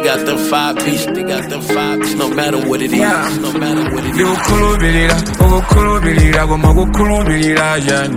got them five piece, they got them five piece, no matter what it is, Yeah. no matter what it is. ndikukhulupirira ukukhulupirira koma kukhulupirira chani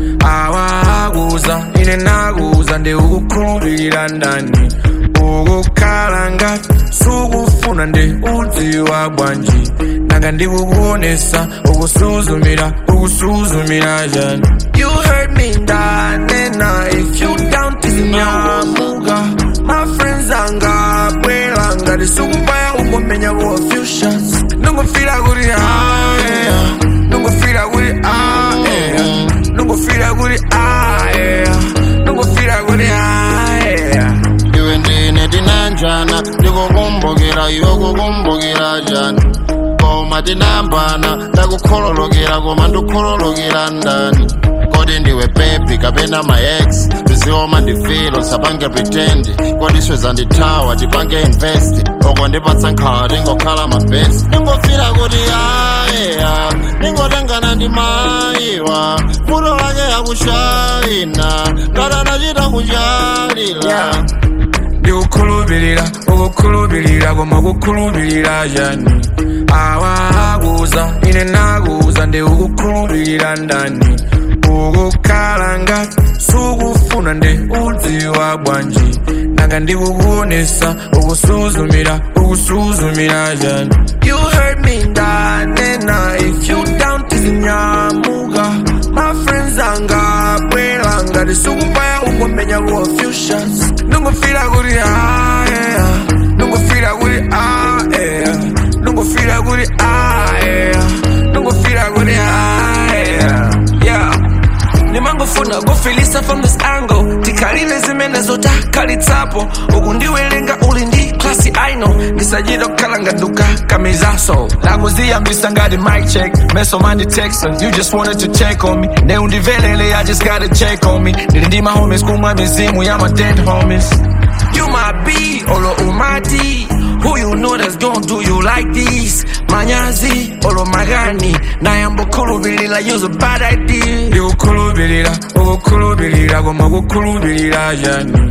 awakuza ine nakuza ndikukukhulupirira ndani ukukhala ngati sukufuna ndi udziwa bwanji nanga ndikukuonesa ukusuzumira ukusuzumira chani you heard me ndanena if you down tizinyamuka my friends angabwera ngati sukupaya ungomenya for a few shots nungofira kuti ah yeah nungofira kuti ah yeah nungofira kuti ah yeah nungofira kuti ah yeah iwe ndine tinanjana ndikukumbukira iwe kukumbukira jani koma tinambana ndakukhololokera koma ndikhololokera ndani kodi ndiwe bebi kapena maex tizioma ndifilo sapange pretend kodi sweza ndithawa tipange invest oko ndipatsa nkhawa tingokhala mabest ndingofira kuti ayeya ndingotengana ndi mayiwa futo lake yakushayina ngatanachita kuchalila Yeah. ndikukhulupirira ukukhulupirira koma kukhulupirira chani awakuza ine nakuza ndikukukhulupirira ndani ukukhala ngati sukufuna ndi udziwa bwanji nanga ndikukuonesa ukusuzumira ukusuzumira chani you heard me ndanena if you down tizinyamuka my friends angabwera ngati sukupaya ungomenya for a few shots nungofira kuti ah yeah nungofira kuti ah yeah nungofira kuti ah yeah nungofira kuti ah yeah yeah nimangofuna kufilisa from this angle tikhalile zimene zotakalitsapo uku ndiwelenga uli ndi klasi aino ndisachita kukhala ngaduka kamizaso nakuziyambisa ngati mic check meso mandi texan you just wanted to check on me ne undivelele i just gotta check on me ndili ndi mahomies kumwa mizimu ya my dead homies you my B, olo umati Who you know that's gonna do you like this? Manyazi, olo magani Nayambokhulupirira use a bad idea ndikukhulupirira ukukhulupirira koma kukhulupirira chani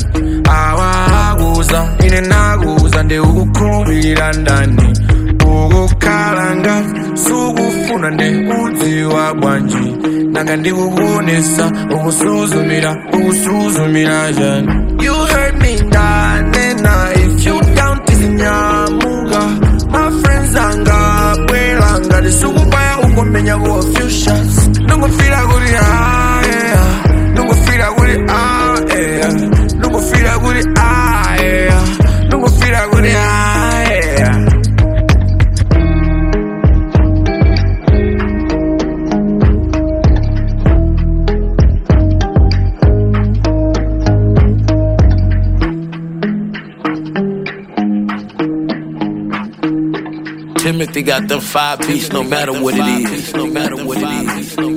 awakuza ine nakuza ndikukukhulupirira ndani ukukhala ngati sukufuna ndi udziwa bwanji nanga ndikukuonesa ukusuzumira ukusuzumira chani you heard me ndanena if you down tizinyamuka my friends angabwera ngati sukupaya ungomenya for a few shots nungofira kuti ah yeah nungofira kuti ah yeah nungofira kuti ah yeah nungofira kuti ah yeah Timothy got them five piece, no matter what it is, no matter what it is.